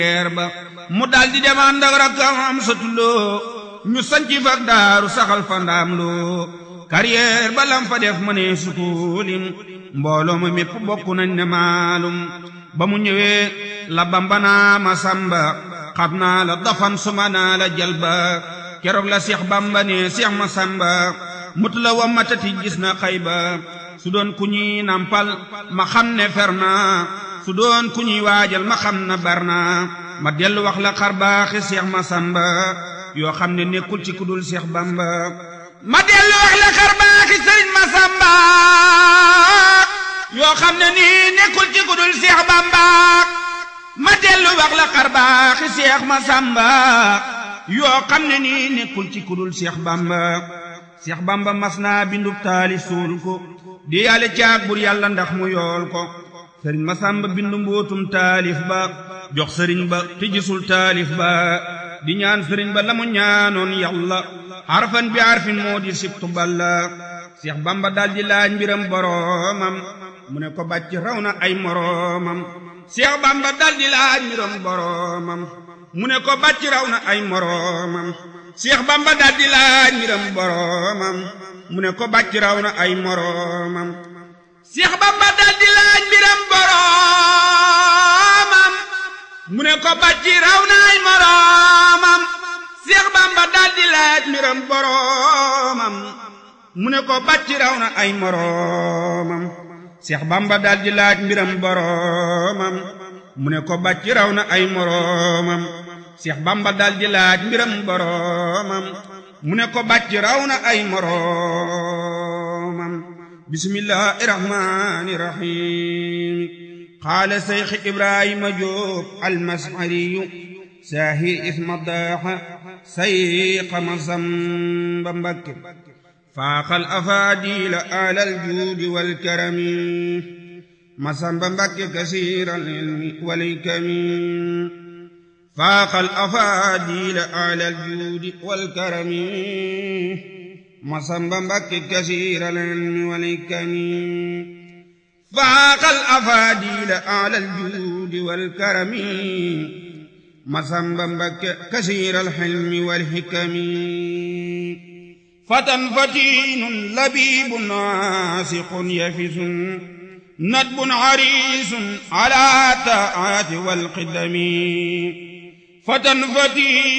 ba mu daldi dem ànd ak rakkam am satuloo ñu sanci fak daaru saxal fa ndaam loo carrière ba lam fa def ma ne sukulim mbooloo ma mépp bokk nañ ne maalum ba mu ñëwee la bambanaa ma samba xam naa la dafan suma naa la jalba keroog la seex bamba ne seex ma samba mut la wa matati gis na xayba su doon ku ñuy nampal ma xam ne fer naa su doon ku ñuy waajal ma xam na bar naa ma dellu wax la xar baaxi seex ma samba yoo xam ne nekkul ci kudul seex bamba ma dellu wax la xar baaxi sëriñ ma samba yoo xam ne nii nekkul ci kudul seex bamba ma dellu wax la xar baaxi seex ma samba yoo xam ne nii nekkul ci kudul seex bamba seex bamba mas naa bindub taali suul ko di yàlla caag bur yàlla ndax mu yool ko sëriñ ma samba bindu mbootum taalif ba jox sëriñ ba te gisul taalif ba di ñaan sëriñ ba la mu ñaanoon yàlla harfan bi harfin moo di sibtu balla seex bamba daldi laaj mbiram boroomam mu ne ko bàcc raw na ay moroomam seex bamba daldi laaj mbiram boroomam mu ne ko bàcc raw na ay moroomam seex bamba daldi laaj mbiram boroomam mu ne ko bàcc raw na ay moroomam seex bamba daldi laaj mbiram boroomam mu ne ko bàcc raw na ay moroomam seex bamba daldi laaj mbiram boroomam mu ne ko bàcc raw na ay moroomam seex bamba daldi laaj mbiram boroomam mu ne ko bàcc raw na ay moroomam seex bamba daldi laaj mbiram boroomam mu ne ko bàcc raw na ay moroomam bismillahi rahmani rahim qaala seyx ibrahima jóob almashariyu saahir isma daaxa sayqa masamba mbakke faaxal afaadila alal juudi walkarami masamba mbakke kasiiral ilmi walkami faaxal afaadila alal juudi walkarami masamba mbakke kasiiral ilmi walkami faaxal afaadila alal juudi walkarami masamba mbakke kasiiral ilmi walhikami fatan fatinun labibun naasiqun yafisun nadbun harisun ala taati walqidami fatan fatinun